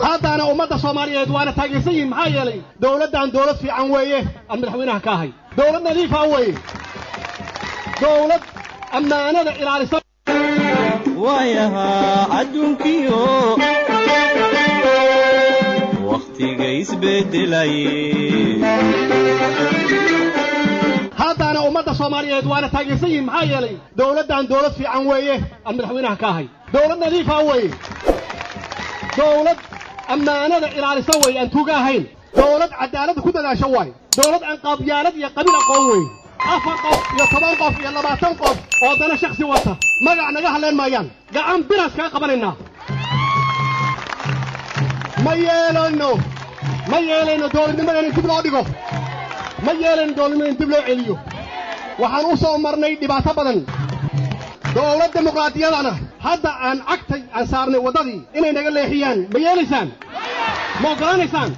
haddaana ummadda soomaaliyeed waana taageersan yihin maxaa yeelay dowladdan dowlad fiican weeye aan madaxweynaha ka ahay dowlad nadiifa weeye dowlad ammaanada ilaalisa waayahaa adduunkiyo wakhtiga isbeddelayay haddaana ummadda soomaaliyeed waana taageersan yihin maxaa yeelay dowladdan dowlad fiican weeye aan madaxweynaha ka ahay dowlad nadiifa weeye dowlad ammaanada ilaalisa weeye aan tuuga ahayn dowlad cadaaladda ku dadaasho waaye dowlad aan qaabyaalad iyo qabiil aqoon weeye afar qof iyo toban qof iyo labaatan qof oo dana shaksi wata magac naga hadleen maayaan gacan biraas kaga qabanaynaa ma yeelayno ma yeelayno dowladnimadan in dib loo dhigo ma yeelayno dowladnimada in dib loo celiyo waxaan u soo marnay dhibaato badan dowlad dimuqraadiyadana hadda aan cagtay aan saarnay waddadii inay naga leexiyaan ma yeelaysaan ma oggolaanaysaan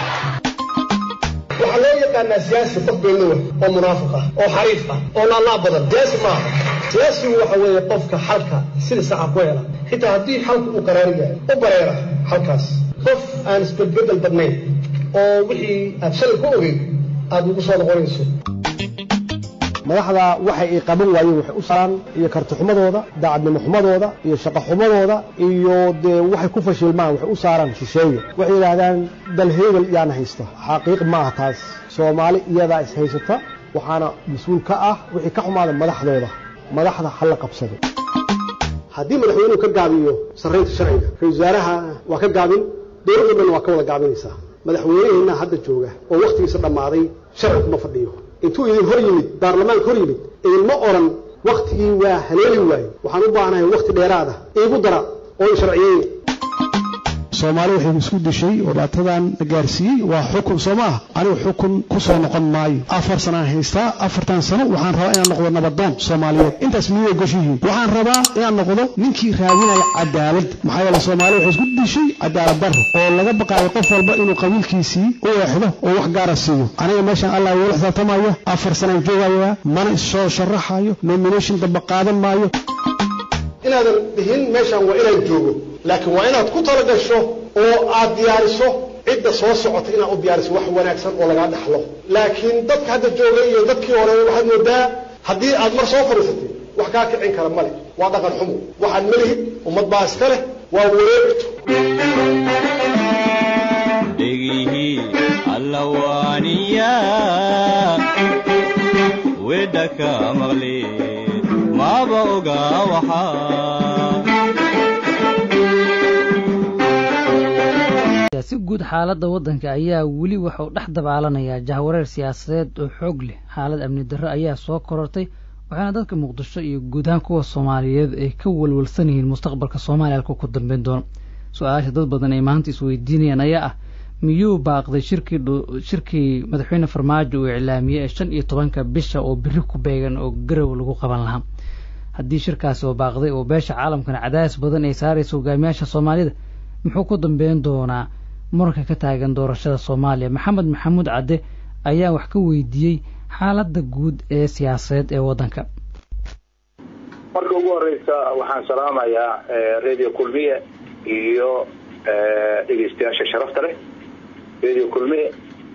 waxaa loo yaqaanaa siyaasi qof beenlowa oo munaafiq ah oo xariif ah oo laalaab badan siyaasi maaha siyaasigu waxa weeye qofka xalka sida saxa ku hela xitaa haddii xalka uu qaraari yahay u bareera xalkaas qof aan isbedbeddel badnayn oo wixii aad shalay ku ogeyd aad ugu soo noqonayso madaxda waxay ay qaban waayeen waxay u saaraan iyo kartixumadooda daacadnimo xumadooda iyo shaqo xumadooda iyo dee waxay ku fashilmaan waxay u saaraan shisheeye waxay yidhaahdaan dal hebel yaana haysta xaqiiq ma aha taas soomaali iyadaa is haysata waxaana mas-uul ka ah wixii ka xumaada madaxdooda madaxda ha la qabsado haddii madaxweynuhu ka gaabiyo sarraynta sharciga ra-isul wasaaraha waa ka gaabin dowladda dhan waa ka wada gaabinaysaa madaxweyneheenna hadda jooga oo wakhtigiisa dhammaaday sharci kuma fadhiyo intuu idin hor yimid baarlamaanka hor yimid idinma odhan wakhtigii waa haleeli waaye waxaan u baahanahay wakhti dheeraada iigu dara oo i sharciyeeya soomaali waxay isku dishay oo dhibaatadan la gaarsiiyey waa xukun soo ma ah anigu xukun ku soo noqon maayo afar sanaan haystaa afartan sano waxaan rabaa inaan noqdo nabadoon soomaaliyeed intaas miyay gosh yihiin waxaan rabaa inaan noqdo ninkii raadinaya cadaalad maxaa yeele soomaali waxay isku dishay cadaalad darro oo laga baqaayo qof walba inuu qabiilkiisii u eexdo oo wax gaara siiyo aniga meeshaan allah igula xisaabtamaya afar sanaan joogayaa mana issoo sharaxayo nomination damba qaadan maayo inaadan dhihin meeshaan waa inaan joogo laakiin waa inaad ku talagasho oo aad diyaariso cidda soo socota inaad u diyaariso wax wanaagsan oo lagaa dhaxlo laakiin dadka hadda jooga iyo dadkii hore waxaad moodaa haddii aad mar soo fadhiisatay wax kaa kicin kara male waa dhaqan xumo waxaad malihid ummad baa iska leh waa wareegto dhegihii allawaaniya wedha ka maqli maaba oga waxaa si guud xaaladda waddanka ayaa weli waxauu dhex dabaalanayaa jahwareer siyaasadeed oo xoog leh xaalad amni darro ayaa soo korortay waxaana dadka muqdisho iyo guud ahaan kuwa soomaaliyeed ay ka walwalsan yihiin mustaqbalka soomaaliya halka ku dambeyn doono su-aasha dad badan ay maanta isweydiinayaan ayaa ah miyuu baaqday shirkii shirkii madaxweyne farmaajo uu iclaamiyey ee shan iyo tobanka bisha oo biri ku beegan oo garow lagu qaban lahaa haddii shirkaasi oo baaqday oo beesha caalamkana cadaadis badan ay saaraysa hogaamiyaasha soomaalida muxuu ku dambeyn doonaa muranka ka taagan doorashada soomaaliya maxamed maxamuud cadde ayaa wax ka weydiiyey xaaladda guud ee siyaasadeed ee waddanka marka ugu horeysa waxaan salaamayaa radio kulmiye iyo dhegeystayaasha sharafta leh radio kulmiye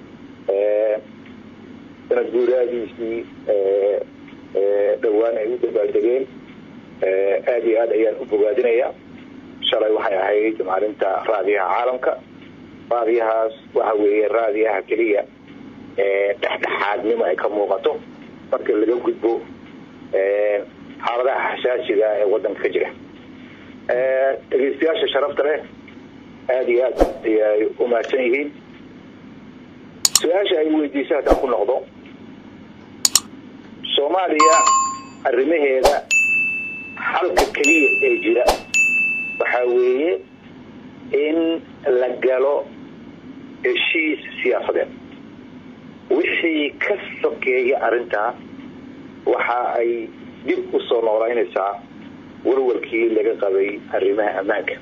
sanad guuraadiisii dhowaan ay u dabaaldegeen aada iyo aad ayaan u bogaadinayaa shalay waxay ahayd maalinta raadiyaha caalamka raadiyahaas waxa weeye raadiyaha keliya dhexdhexaadnimo ay ka muuqato marka laga gudbo xaaladaha xasaasiga ee wadanka ka jira dhegeystayaasha sharafta leh aada iyo aad ayay u mahadsan yihiin su-aasha ay weydiisa haddaan ku noqdo soomaaliya arrimaheeda xalka keliya ee jira waxaa weeye in la galo heshiis siyaasadeed wixii ka sokeeya arrintaa waxa ay dib u soo noolaynaysaa warwarkii laga qabay arrimaha ammaanka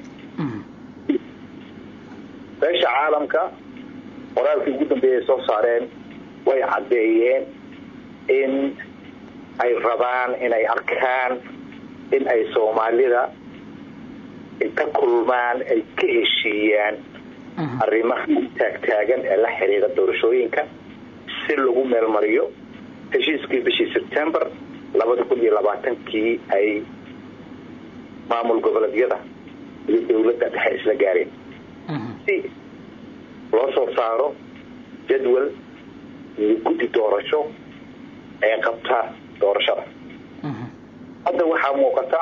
beesha caalamka qoraalkii ugu dambeeyay soo saareen way caddeeyeen in ay rabaan inay arkaan in ay soomaalida inta kulmaan ay ka heshiiyaan arrimaha taagtaagan ee la xiriira doorashooyinka si lagu meelmariyo heshiiskii bishii sebtembar labada kun iyo labaatankii ay maamul goboleedyada iyo dowladda dhexe isla gaareen si loo soo saaro jadwal iyo guddi doorasho ee qabta doorashada hadda waxaa muuqata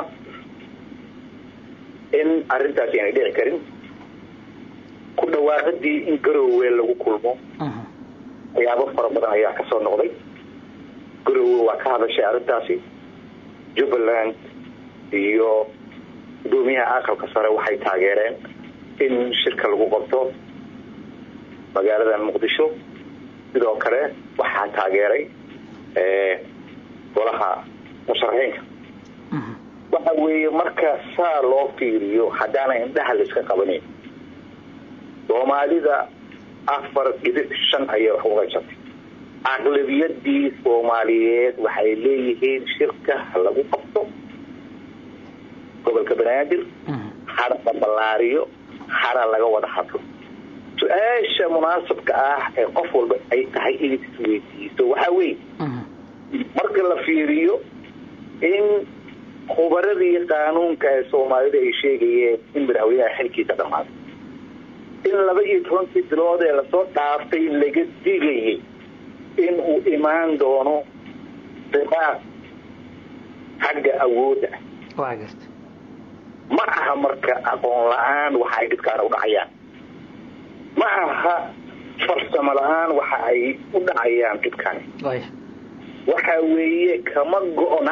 in arrintaasi aanay dhici karin ku dhawaaqadii in garoowe lagu kulmo waxyaabo fara badan ayaa kasoo noqday garoowe waa ka hadashay arrintaasi jubbaland iyo gudoomiyaha aqalka sare waxay taageereen in shirka lagu qabto magaalada muqdisho sidoo kale waxaa taageeray golaha musharaxiinka waxa weeye marka saa loo fiiriyo haddaana indhaha layska qabanin soomaalida afar dhibic shan ayay wax uga jabtay aqlabiyadii soomaaliyeed waxay leeyihiin shirka lagu qabto gobolka banaadir hara la ballaariyo hara laga wada hadlo su-aasha munaasabka ah ee qof walba ay tahay inay isweydiiso waxaa weeye marka la fiiriyo in khubaradii qaanuunka ee soomaalida ay sheegayeen in madaxweynaha xilkiisa dhammaaday in laba iyo tobankii bilood ee lasoo dhaaftay laga digayay in uu imaan doono diqaaq xagga awoodda ma aha marka aqoon la-aan waxa ay dadkaana u dhacayaan ma aha farsamo la-aan waxa ay u dhacayaan dadkani waxa weeye kama go-na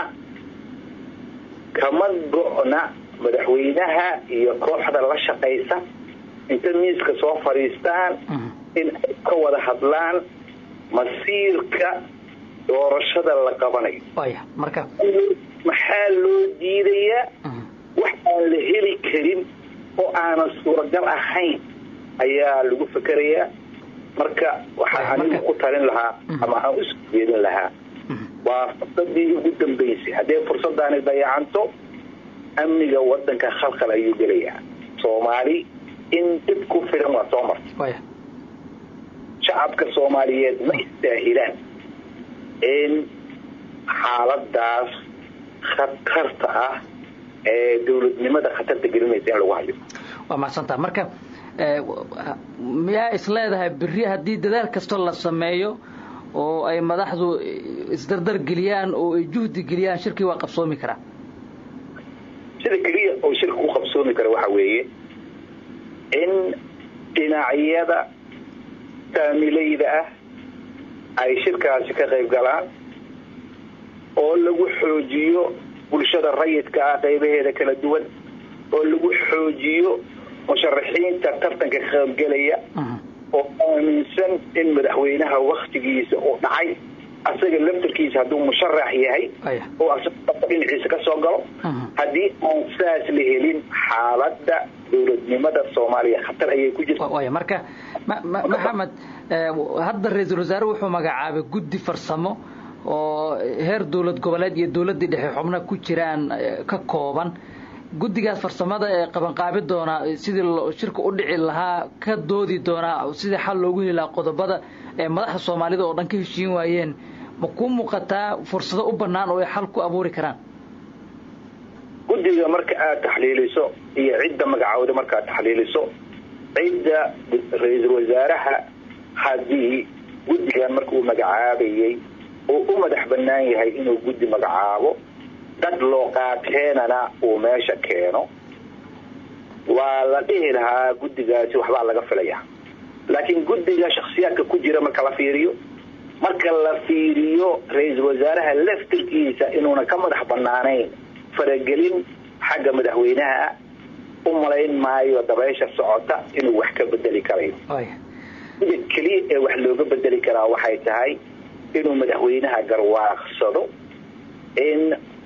kama go-na madaxweynaha iyo kooxda la shaqaysa inta miiska soo fadhiistaan in ay ka wada hadlaan masiirka doorashada la qabanayo maxaa loo diidayaa wax aan la heli karin oo aanan suuragal ahayn ayaa lagu fekerayaa marka waxaa anigu ku talin lahaa ama aan usoo jeedin lahaa waa fursadii ugu dambaysay haddee fursadaani dayacanto amniga wadanka khalkhal ayuu gelayaa soomaali in dib ku filan waa soo martay shacabka soomaaliyeed ma istaahilaan in xaaladaas khatarta ah ee dowladnimada khatarta gelinaysa in lagu hayo waa mahadsantaa marka miyaa is leedahay beri haddii dadaal kastoo la sameeyo oo ay madaxdu isdardar geliyaan oo ay juhdi geliyaan shirkii waa qabsoomi karaa sida keliya oo shirka ku qabsoomi kara waxa weeye in dhinacyada saamilayda ah ay shirkaasi ka qayb galaan oo lagu xoojiyo bulshada rayidka ah qaybaheeda kala duwan oo lagu xoojiyo musharaxiinta tartanka ka qaybgelaya oo aaminsan in madaxweynaha waktigiisa uu dhacay asaga laftarkiisa hadduu musharax yahay oo asaga dhinaciisa ka soo galo haddii aan saas la helin xaaladda dowladnimada soomaaliya khatar ayay ku jirta marka maxamed hadda ra-iisul wasaare wuxuu magacaabay guddi farsamo oo heer dowlad goboleed iyo dowladdii dhexe xubna ku jiraan ka kooban guddigaas farsamada ee qabanqaabi doonaa sidii shirka u dhici lahaa ka doodi doonaa sidii xal loogu heli lahaa qodobada ee madaxda soomaalida oo dhan ka heshiin waayeen ma kuu muuqataa fursado u bannaan oo ay xal ku abuuri karaan guddiga marka aad taxliiliso iyo cidda magacooda markaad taxliiliso cidda ra-iisul wasaaraha haddii guddigan marka uu magacaabayey uu u madax bannaan yahay inuu guddi magacaabo dad loo qaateenana uu meesha keeno waa la dhihi lahaa guddigaasi waxbaa laga filaya laakiin guddiga shaksiyaadka ku jira marka la fiiriyo marka la fiiriyo ra-iisul wasaaraha laftirkiisa inuuna ka madax bannaanayn faragelin xagga madaxweynaha u malayn maayo dabaysha socota inuu wax ka bedeli karayo sida keliya ee wax looga bedeli karaa waxay tahay inuu madaxweynaha garwaaqsado in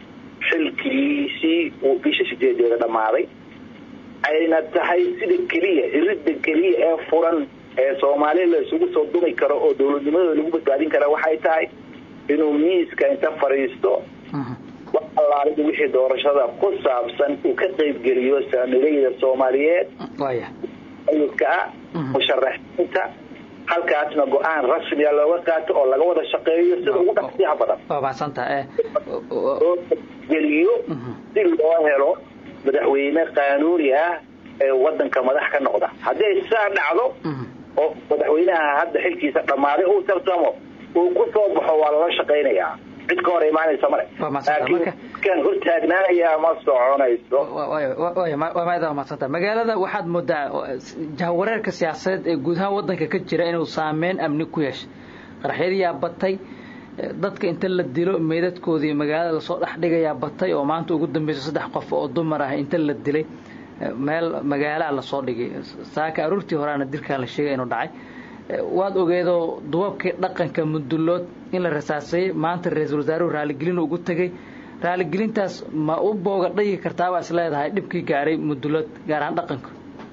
xilkiisii uu bisha sideedeeda dhammaaday ayna tahay sida keliya iridda keliya ee furan ee soomaaliya la isugu soo dumi karo oo dowladnimadooda lagu badbaadin kara waxay tahay inuu miiska inta fadhiisto alaalida wixii doorashada ku saabsan uu ka qaybgeliyo saamilayda soomaaliyeed ayudka ah musharaxiinta halkaasna go-aan rasmiya looga qaato oo laga wada shaqeeyo sida ugu dhaqsiyaha badan waa mahadsantaha oo geliyo si loo helo madaxweyne qaanuuni ah ee wadanka madax ka noqda hadday saa dhacdo oo madaxweynaha hadda xilkiisa dhammaaday uu tartamo uu ku soo baxo waa lala shaqaynayaa cid ka hor imaanaysa male laakiin kan hortaagnaanayaa ma soconayso waa madsanta magaalada waxaad moodaa jahwareerka siyaasadeed ee guud ahaan wadanka ka jira inuu saameyn amni ku yeeshay qaraxyadiyaa batay dadka inta la dilo meydadkoodii magaalada lasoo dhex dhigayaa batay oo maanta ugu dambeysa saddex qof oo dumar ah inta la dilay meel magaalaa lasoo dhigay saaka aruurtii horeana dilkaan la sheegay inuu dhacay waad ogeedoo duwabkii dhaqanka mudullood in la rasaasayey maanta ra-iisul wasaaruhu raaligelin ugu tegey raaligelintaas ma u booga dhagi kartaabaa is leedahay dhibkii gaaray mudullood gaar ahaan dhaqanka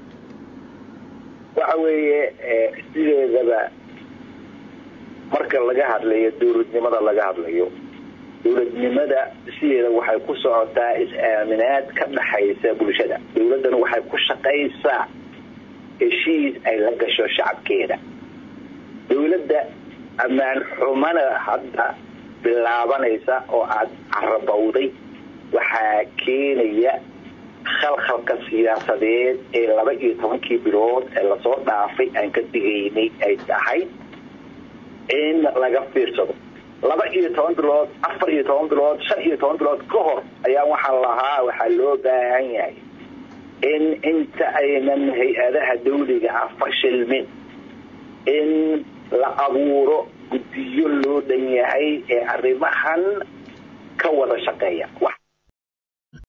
waxa weeye sideedaba marka laga hadlayo dowladnimada laga hadlayo dowladnimada sideeda waxay ku socotaa is-aaminaad ka dhaxaysa bulshada dowladdana waxay ku shaqaysaa heshiis ay la gasho shacabkeeda dowladda ammaan xumana hadda bilaabanaysa oo aada carabowday waxaa keenaya khalkhalka siyaasadeed ee laba iyo tobankii bilood ee lasoo dhaafay aan ka digaynay ay tahay in laga fiirsado laba iyo toban bilood afar iyo toban bilood shan iyo toban bilood ka hor ayaa waxaa lahaa waxaa loo baahan yahay in inta aynan hay-adaha dawliga ah fashilmin in la abuuro guddiyo loo dhan yahay ee arrimahan ka wada shaqeeya wax